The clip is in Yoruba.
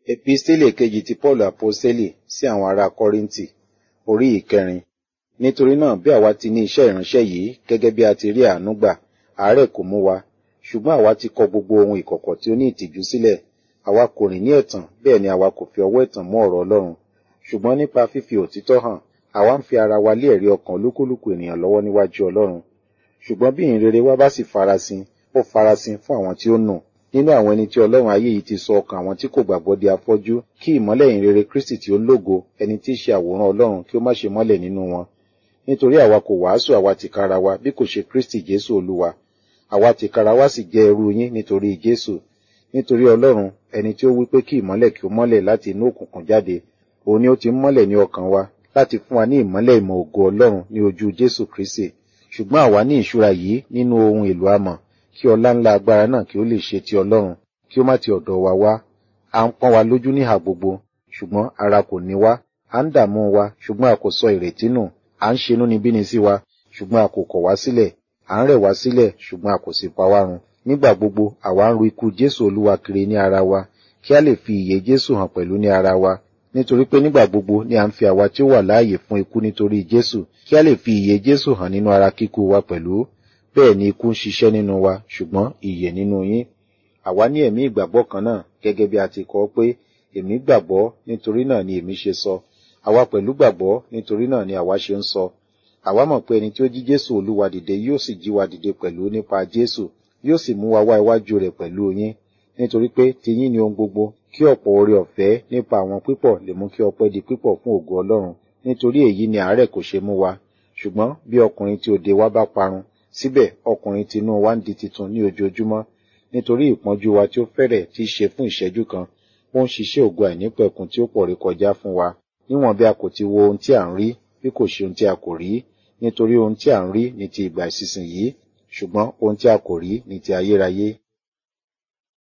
Episteli kejì ti Paul Aposteli sí àwọn ará Kọ́ríńtì, orí ìkẹrin. Nítorí náà bí àwa ti ní iṣẹ́ ìránṣẹ́ yìí gẹ́gẹ́ bí a ti rí àánú gbà, àárẹ̀ kò mú wa, ṣùgbọ́n àwa ti kọ gbogbo ohun ìkọ̀kọ̀ tí ó ní ìtìjú sílẹ̀. Àwa kò rìn ní ẹ̀tàn, bẹ́ẹ̀ ni àwa kò fi ọwọ́ ẹ̀tàn mú ọ̀rọ̀ Ọlọ́run. Ṣùgbọ́n nípa fífi òtítọ́ hàn, àwa ń fi ara wa lé ẹ̀rí ọkàn olúkúlùkù ènìyàn lọ́wọ́ níwájú Ọlọ́run. Ṣùgbọ́n bí ìhìnrere wa bá sì farasin, ó farasin fún àwọn tí ó nù. Nínú àwọn ẹni tí Ọlọ́run ayé yìí ti sọ ọkàn àwọn tí kò gbàgbọ́ di afọ́jú, kí ìmọ́lẹ̀ ìhìnrere Kristi tí ó lógo, ẹni tí í ṣe àwòrán Ọlọ́run kí ó má ṣe mọ́lẹ̀ nínú wọn. Nítorí àwa kò wàásù àwa tìkára wa bí kò ṣe Kristi Jésù Olúwa. Àwa tìkára wa sì jẹ́ ẹrú yín nítorí Jésù. Nítorí Ọlọ́run, ẹni tí ó wí pé kí ìmọ́lẹ̀ kí ó mọ́lẹ̀ láti inú òkùnkùn jáde, òun ni ó ti ń mọ́lẹ̀ ní ọkàn wa láti fún wa ní ìmọ́lẹ̀ ìmọ̀ ògo Ọlọ́run ní ojú Jésù Kristi. Ṣùgbọ́n àwa ní ìṣúra yìí nínú ohun èlò amọ̀, kí ọlá ńlá agbára náà kí ó lè ṣe ti Ọlọ́run, kí ó má ti ọ̀dọ̀ wa wá. À ń pọ́n wa lójú níhà gbogbo, ṣùgbọ́n ara kò ní wá. À ń dààmú wa, ṣùgbọ́n a kò sọ ìrètí nù. À ń ṣe inúnibíni sí wa, ṣùgbọ́n a kò kọ̀ wá sílẹ̀. À ń rẹ̀ wá sílẹ̀, ṣùgbọ́n a kò sì pa wá run. Nígbà gbogbo, àwa ń ru ikú Jésù Olúwa kiri ní ara wa, kí a lè fi ìyè Jésù hàn pẹ̀lú ní ara wa. Nítorí pé nígbà gbogbo ni à ń fi àwa tí ó wà láàyè fún ikú nítorí Jésù, kí a lè fi ìyè Jésù hàn nínú ara kíkú wa pẹ̀lú. Bẹ́ẹ̀ ni ikú ń ṣiṣẹ́ nínú wa, ṣùgbọ́n ìyè nínú yín. Àwa ní ẹ̀mí ìgbàgbọ́ kan náà, gẹ́gẹ́ bí a ti kọ pé, èmi gbàgbọ́, nítorí náà ni èmi ṣe sọ. Àwa pẹ̀lú gbàgbọ́, nítorí náà ni àwa ṣe ń sọ. Àwa mọ̀ pé ẹni tí ó jí Jésù Olúwa dìde yóò sì jí wa dìde pẹ̀lú nípa Jésù, yóò sì mú wa wá iwájú rẹ̀ pẹ̀lú yín. Nítorí pé tiyín ni ohun gbogbo, kí ọ̀pọ̀ oore ọ̀fẹ́ nípa àwọn pípọ̀ lè mú kí ọpẹ́ di pípọ̀ fún ògo Ọlọ́run. Nítorí èyí ni àárẹ̀ kò ṣe mú wa. Ṣùgbọ́n bí ọkùnrin tí òde wa bá parun, síbẹ̀ ọkùnrin tinú wa ń di titun ní ojoojúmọ́. Nítorí ìpọ́njú wa tí ó fẹ́rẹ̀ tí í ṣe fún ìṣẹ́jú kan, ó ń ṣiṣẹ́ ògo àìnípẹ̀kun tí ó pọ̀ rékọjá fún wa. Níwọ̀n bí a kò ti wo ohun tí à ń rí, bí kò ṣe ohun tí a kò rí, nítorí ohun tí à ń rí ni ti ìgbà ìsinsìnyí, ṣùgbọ́n ohun tí a kò rí ni ti ayérayé.